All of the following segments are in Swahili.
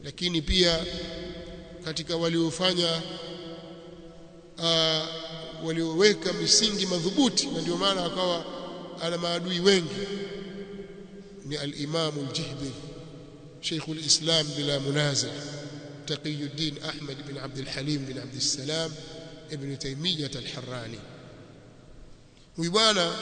lakini pia katika waliofanya uh, walioweka misingi madhubuti na ndio maana akawa ana maadui wengi ni al-Imam al-Jihbi Sheikh al-Islam bila munazah Taqiyuddin Ahmad bin Abd al-Halim bin Abd al-Salam ibn Taymiyyah al-Harrani huyu bwana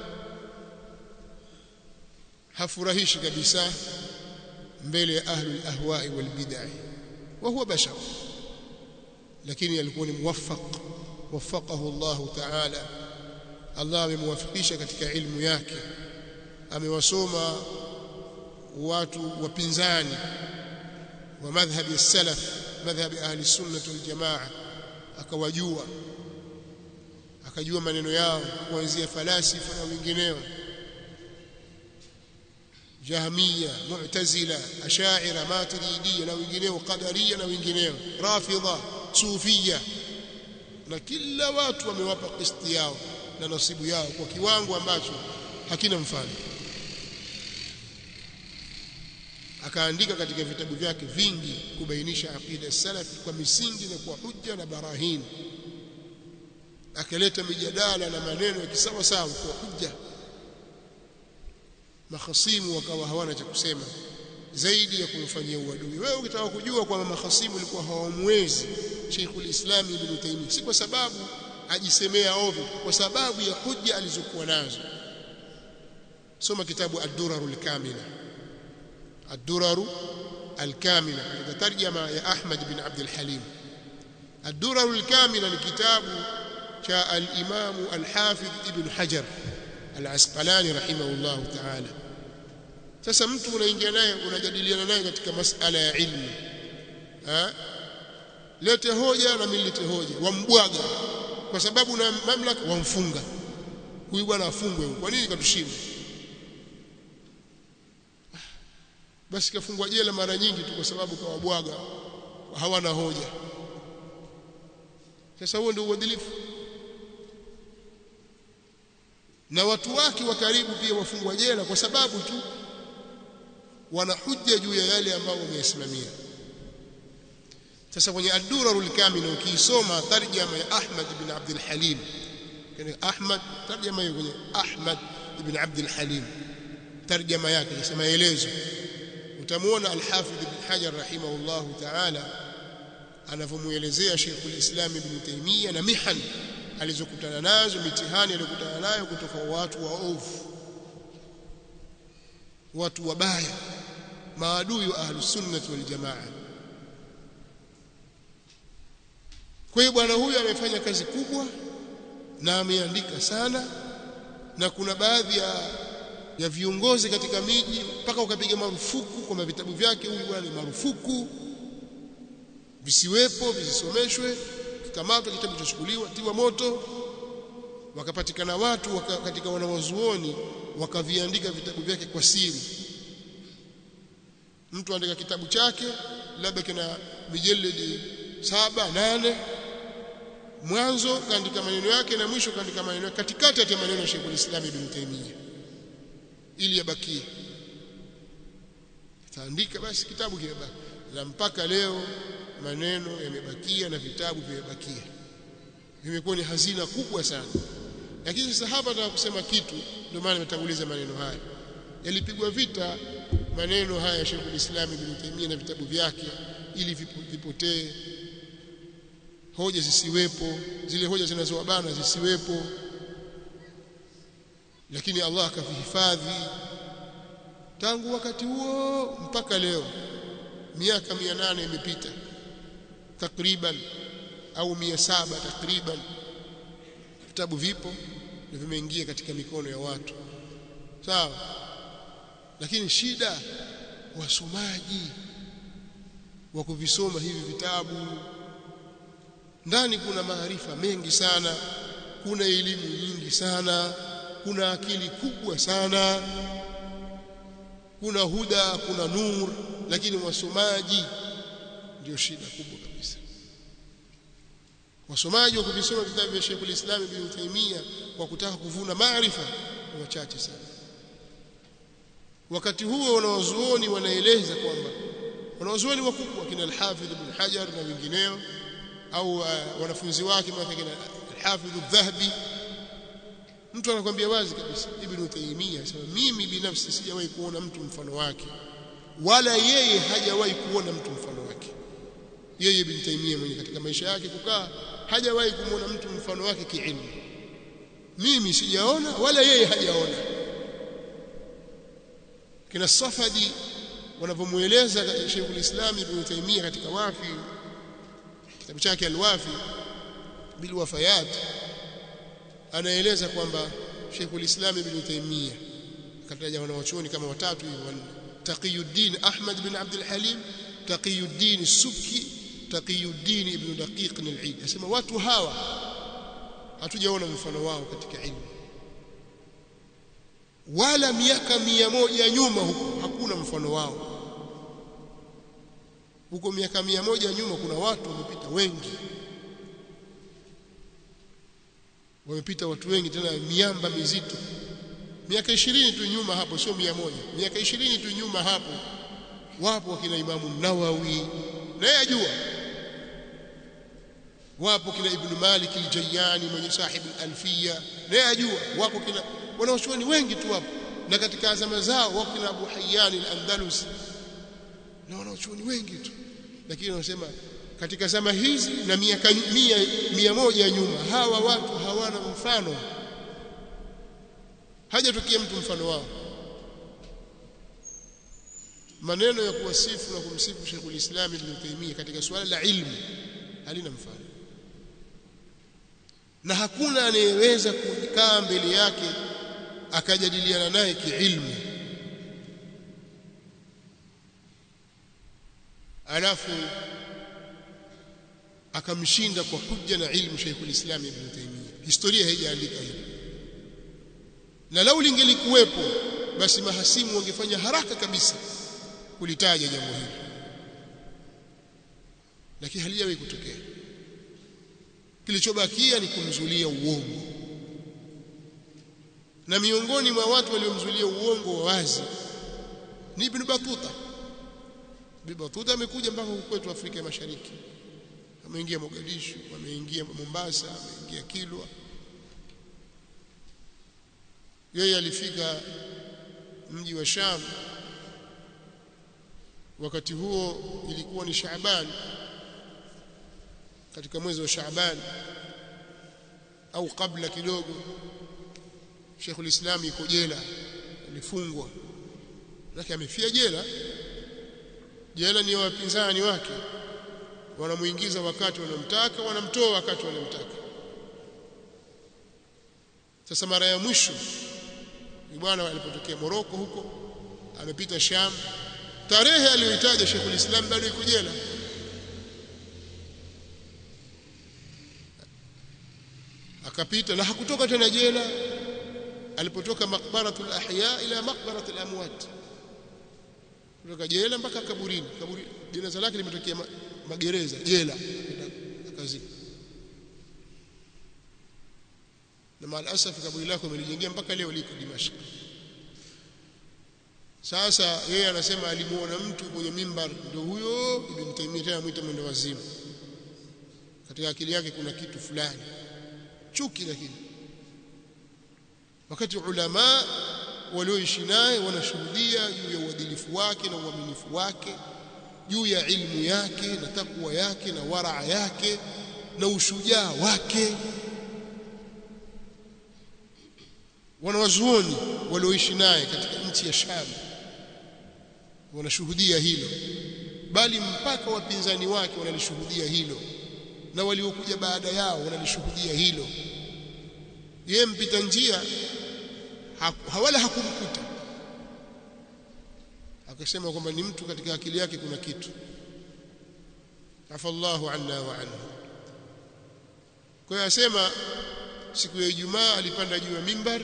hafurahishi kabisa mbele ya ahlul ahwa'i wal bid'ah wa huwa bashar lakini alikuwa ni muwaffaq waffaqahu Allah ta'ala Allah amemwafikisha katika ilmu yake amewasoma watu wapinzani wa madhhabi salaf madhhabi ahli sunnah wal jamaa akawajua akajua maneno yao kuanzia falasifa na wengineo jahmiya mu'tazila ash'ira maturidiyya na wengineo qadariya na wengineo rafidha sufia na kila watu wamewapa kisti yao na nasibu yao kwa kiwango ambacho hakina mfano akaandika katika vitabu vyake vingi kubainisha aqida salaf kwa misingi na kwa hujja na barahin akaleta mijadala na maneno ya kisawa sawa kwa hujja mahasimu wakawa hawana cha kusema zaidi ya kumfanyia uadui wewe ukitaka kujua kwamba mahasimu walikuwa hawamwezi Sheikhul Islam Ibn Taymiyyah si kwa sababu ajisemea ovyo kwa sababu ya hujja alizokuwa nazo soma kitabu ad-durarul kamila ad-duraru al-kamila katika tarjama ya Ahmad bin Abd al-Halim ad-durarul kamila ni kitabu cha al-Imam al-Hafidh Ibn Hajar al-Asqalani rahimahullahu ta'ala sasa mtu unaingia naye unajadiliana naye katika masala ya ilmu ha? lete hoja na mimi lete hoja wambwaga kwa sababu na mamlaka wamfunga huyu bwana afungwe kwa nini katushinda basi kafungwa jela mara nyingi tu kwa sababu kawabwaga hawana hoja sasa huo ndio uadilifu na watu wake wa karibu pia wafungwa jela kwa sababu tu wana hujja juu ya yale ambayo wameyasimamia sasa kwenye ad-durarul kamila ukiisoma tarjama ya Ahmad ibn Abd al-Halim kwenye Ahmad tarjama hiyo kwenye Ahmad ibn Abd al-Halim tarjama yake ni maelezo utamuona al-Hafidh ibn Hajar rahimahullah ta'ala anavyomuelezea Sheikh al-Islam ibn Taymiyyah na mihan alizokutana nazo mitihani aliyokutana nayo kutoka watu waovu watu wabaya maadui wa ahlus sunnah wal jamaa kwa hiyo bwana huyu amefanya kazi kubwa na ameandika sana na kuna baadhi ya ya viongozi katika miji mpaka ukapiga marufuku kwamba vitabu vyake huyu bwana ni marufuku visiwepo visisomeshwe kikamatwa kitabu chachukuliwa tiwa moto wakapatikana watu waka, katika wanawazuoni wakaviandika vitabu vyake kwa siri mtu andika kitabu chake labda kina mijeledi saba nane mwanzo kaandika maneno yake na mwisho kaandika maneno yake katikati ya maneno ya Sheikh al-Islam Ibn Taymiyyah ili yabakie taandika basi kitabu kimebaki na mpaka leo maneno yamebakia na vitabu vimebakia vimekuwa ni hazina kubwa sana lakini sasa hapa nataka kusema kitu ndio maana nimetanguliza maneno haya yalipigwa vita maneno haya ya Sheikh al-Islam Ibn Taymiyyah na vitabu vyake ili vipotee hoja zisiwepo zile hoja zinazowabana zisiwepo lakini Allah akavihifadhi tangu wakati huo mpaka leo miaka 800 imepita takriban au 700 takriban vitabu vipo na vimeingia katika mikono ya watu sawa lakini shida wasomaji wa kuvisoma hivi vitabu ndani kuna maarifa mengi sana kuna elimu nyingi sana kuna akili kubwa sana kuna huda kuna nur lakini wasomaji ndio shida kubwa kabisa wasomaji wa kuvisoma vitabu vya Sheikh al-Islam Ibn Taymiyyah kwa kutaka kuvuna maarifa ni wachache sana wakati huo wanawazuoni wanaeleza kwamba wanawazuoni wakubwa kina al-Hafidh ibn Hajar na wengineo au uh, wanafunzi wake kama kina al-Hafidh al-Dhahabi mtu anakuambia wazi kabisa Ibn Taymiyyah anasema mimi binafsi sijawahi kuona mtu mfano wake wala yeye hajawahi kuona mtu mfano wake yeye Ibn Taymiyyah mwenye katika maisha yake kukaa hajawahi kumwona mtu mfano wake kiilmu mimi sijaona wala yeye hajaona kina Safadi wanavyomueleza Sheikhul Islam Ibn Taymiyyah katika Wafi kitabu chake Al-Wafi bil wafayat anaeleza kwamba Sheikhul Islam Ibn Taymiyyah akataja wanawachuoni kama watatu hivi wanne Taqiyuddin Ahmad bin Abdul Halim Taqiyuddin Subki Taqiyuddin Ibn Daqiq al-Eid asema watu hawa hatujaona mfano wao katika ilmu wala miaka mia moja nyuma huko hakuna mfano wao huko miaka mia moja nyuma kuna watu wamepita wengi wamepita watu wengi tena miamba mizito miaka ishirini tu nyuma hapo sio mia moja miaka ishirini tu nyuma hapo wapo wakina Imamu Nawawi naye ajua wapo kina Ibn Malik al-Jayyani mwenye sahibu al-Alfiya naye ajua wapo kina wanawachuoni wengi tu hapo na katika zama zao wapo kina Abu Hayyan al-Andalusi na wanawachuoni wengi tu lakini wanasema katika zama hizi na miaka mia, mia moja nyuma hawa watu hawana mfano hajatokea mtu mfano wao maneno ya kuwasifu na kumsifu Sheikhul Islam Ibn Taymiyyah katika suala la ilmu halina mfano na hakuna anayeweza kukaa mbele yake akajadiliana naye kiilmu alafu akamshinda kwa hujja na ilmu Sheikhul Islam Ibn Taymiyyah historia haijaandika hilo na lau lingelikuwepo basi mahasimu wangefanya haraka kabisa kulitaja jambo hili lakini halijawahi kutokea kilichobakia ni kumzulia uongo na miongoni mwa watu waliomzulia uongo wa wazi ni Ibn Battuta Ibn Battuta amekuja mpaka kwetu Afrika ya Mashariki ameingia Mogadishu ameingia Mombasa ameingia Kilwa yeye alifika mji wa Sham wakati huo ilikuwa ni Shaaban katika mwezi wa Shaaban au kabla kidogo Sheikhul Islam yuko jela alifungwa lakini amefia jela jela ni wapinzani wake wanamuingiza wakati wanamtaka wanamtoa wakati wanamtaka sasa mara ya mwisho bwana alipotokea Moroko huko amepita Sham tarehe aliyoitaja Sheikhul Islam bado yuko jela akapita na hakutoka tena jela alipotoka maqbaratul ahya ila maqbaratul amwat kutoka jela mpaka kaburini kaburi jeneza lake limetokea magereza jela akazika na maalasaf kaburi lako amelijengea mpaka leo liko Dimashq sasa yeye anasema alimuona mtu kwenye mimbar ndio huyo Ibn Taymiyyah tena mwita mwendo wazimu katika akili yake kuna kitu fulani chuki lakini wakati ulama walioishi naye wanashuhudia juu ya uadilifu wake na uaminifu wake juu ya ilmu yake na takwa yake na waraa yake na ushujaa wake wanawazuoni walioishi naye katika nchi ya Sham wanashuhudia hilo bali mpaka wapinzani wake wanalishuhudia hilo na waliokuja baada yao wanalishuhudia hilo yeye mpita njia hawala hakumkuta akasema kwamba ni mtu katika akili yake kuna kitu afallahu anna wa anhu kwa hiyo asema siku ya Ijumaa alipanda juu ya mimbar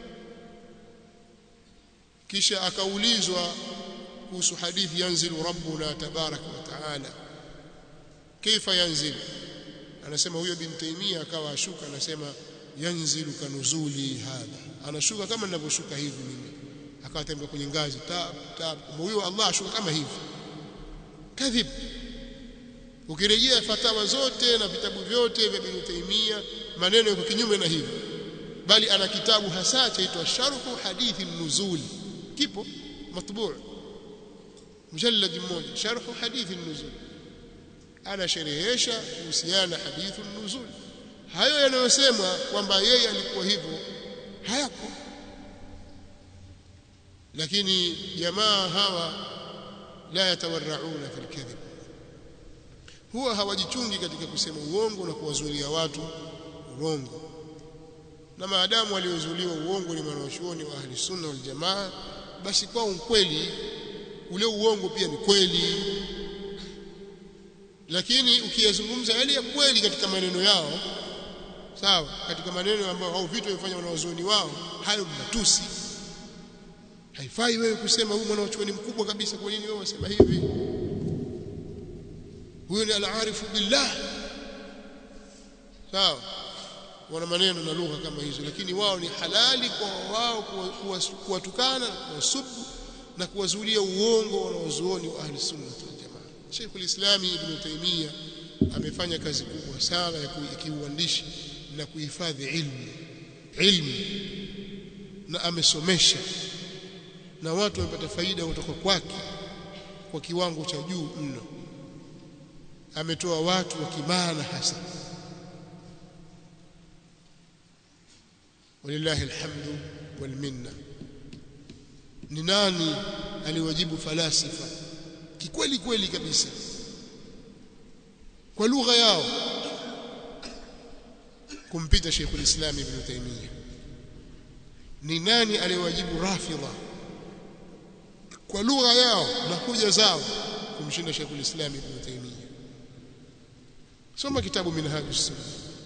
kisha akaulizwa kuhusu hadithi yanzilu rabbuna tabaraka wa taala kaifa yanzilu anasema huyo bin Taimia akawa ashuka anasema yanzilu kanuzuli hadha anashuka kama ninavyoshuka hivi mimi akatembea kwenye ngazi tab tab huyo Allah ashuka kama hivi kadhib ukirejea fatawa zote na vitabu vyote vya Ibn Taymiyyah maneno yako kinyume na hivyo bali ana kitabu hasa chaitwa sharhu hadithi nuzul kipo matbu' mujallad mmoja sharhu hadithi nuzul ana sherehesha kuhusiana na hadithu nuzul hayo yanayosemwa kwamba yeye alikuwa hivyo hayako lakini jamaa hawa la yatawarrauna fil kadhib huwa hawajichungi katika kusema uongo na kuwazuilia watu urongo na maadamu waliozuliwa uongo ni wanawachuoni wa ahli sunna wal jamaa basi kwa ukweli ule uongo pia ni kweli lakini ukiyazungumza yale ya kweli katika maneno yao sawa katika maneno ambayo au vitu wamefanya wanawazuoni wao hayo matusi haifai wewe kusema huyu mwanachuoni mkubwa kabisa kwa nini wewe unasema hivi huyo ni al-arifu billah sawa wana maneno na lugha kama hizo lakini wao ni halali kwa wao kuwatukana kuwasubu na kuwazulia uongo wanaozuoni wa ahli sunna wal jamaa Sheikh al-Islam Ibn Taymiyyah amefanya kazi kubwa sana ya kiuandishi na kuhifadhi ilmu ilmu na amesomesha na watu wamepata faida kutoka kwake kwa kiwango cha juu mno ametoa watu wa kimaana hasa walillahi alhamdu wal minna ni nani aliwajibu falasifa kikweli kweli kabisa kwa lugha yao kumpita Sheikh al-Islam Ibn Taymiyyah ni nani aliwajibu rafidha kwa lugha yao na hoja zao kumshinda Sheikh al-Islam Ibn Taymiyyah soma kitabu minhajus sunna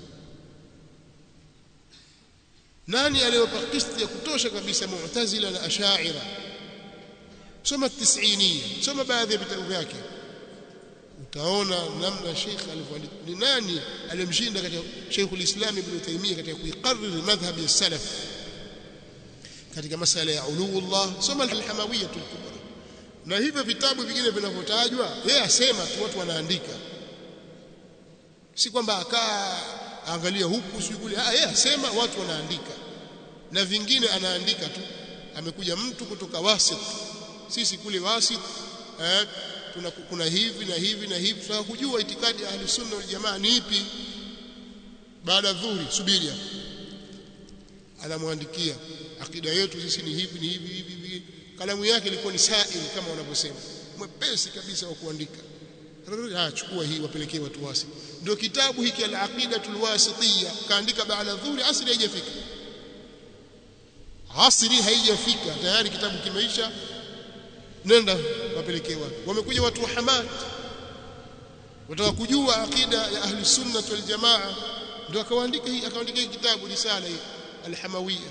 nani aliyopa kisti ya kutosha kabisa mu'tazila na ash'ira soma tisiniya soma baadhi ya vitabu vyake utaona namna Sheikh alivyoandika ni nani alimshinda katika Sheikh al-Islam Ibn Taymiyyah katika kuikariri madhhab ya salaf katika masala ya uluullah soma al-Hamawiyya al-Kubra na hivyo vitabu vingine vinavyotajwa yeye asema tu watu wanaandika si kwamba akaa angalia huku si kule ah yeye asema watu wanaandika na vingine anaandika tu amekuja mtu kutoka wasit sisi kule wasit eh, tuna kuna hivi na hivi na hivi tunataka kujua itikadi ya ahli sunna wal jamaa ni ipi baada dhuhuri subiri anamwandikia akida yetu sisi ni hivi ni hivi hivi hivi kalamu yake ilikuwa ni sail kama wanavyosema mwepesi kabisa wa kuandika ah chukua hii wapelekee watu wasi ndio kitabu hiki al-aqidatul wasitiyya kaandika baada dhuhuri asri haijafika asri haijafika tayari kitabu kimeisha nenda wapelekee watu wamekuja watu wa Hamad wataka kujua akida ya ahli sunna wal jamaa ndio akaandika hii akaandika hii kitabu risala hii al-hamawiyya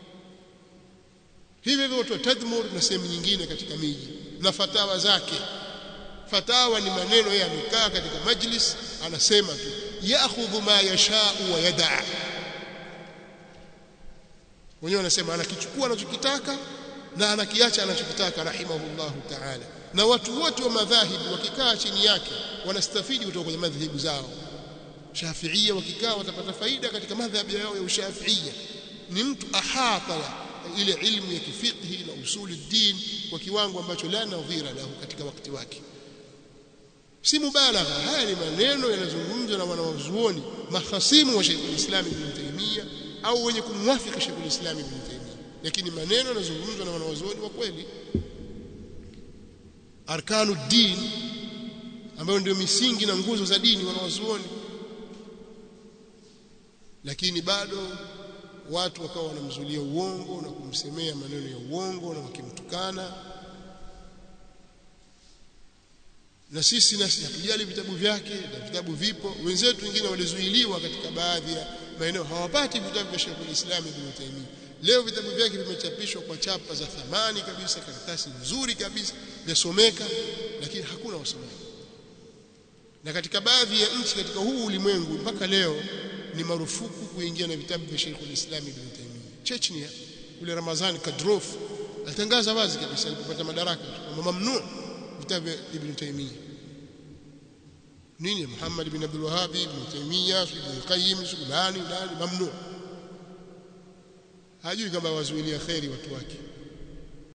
hivi hivyo watu wa tadmur na sehemu nyingine katika miji na fatawa zake fatawa ni maneno yeye amekaa katika majlis anasema tu yaakhudhu ma yashau wa yadaa wenyewe wanasema anakichukua anachokitaka na anakiacha anachokitaka rahimahullahu ta'ala na watu wote wa madhahibu wakikaa chini yake wanastafidi kutoka kwenye madhahibu zao shafiia wakikaa watapata faida katika madhhabi yao ya ushafiia ni mtu ahata ile ilmu ya kifiqhi na usuli din kwa kiwango ambacho la nadhira lahu katika wakati wake si mubalagha haya ni maneno yanazungumzwa na wanawazuoni mahasimu wa Sheikh al-Islam Ibn Taymiyyah au wenye kumwafiki Sheikh al-Islam Ibn Taymiyyah lakini maneno yanazungumzwa na wanawazuoni wa kweli arkanu din ambayo ndio misingi na nguzo za dini wanawazuoni lakini bado watu wakawa wanamzulia uongo na kumsemea maneno ya uongo na wakimtukana na sisi nasi hatujali vitabu vyake na vitabu vipo wenzetu wengine walizuiliwa katika baadhi ya maeneo hawapati vitabu vya Sheikh al-Islam Ibn Taymiyyah leo vitabu vyake vimechapishwa kwa chapa za thamani kabisa karatasi nzuri kabisa vyasomeka lakini hakuna wasomaji na katika baadhi ya nchi katika huu ulimwengu mpaka leo ni marufuku kuingia na vitabu vya Sheikh al-Islam Ibn Taymiyyah Chechnya yule Ramazan Kadyrov alitangaza wazi kabisa alipopata madaraka kwamba mamnu vitabu vya Ibn Taymiyyah nini Muhammad bin Abdul Wahhab ibn Taymiyyah ibn Qayyim nani nani mamnu hajui kama wazuilia khairi watu wake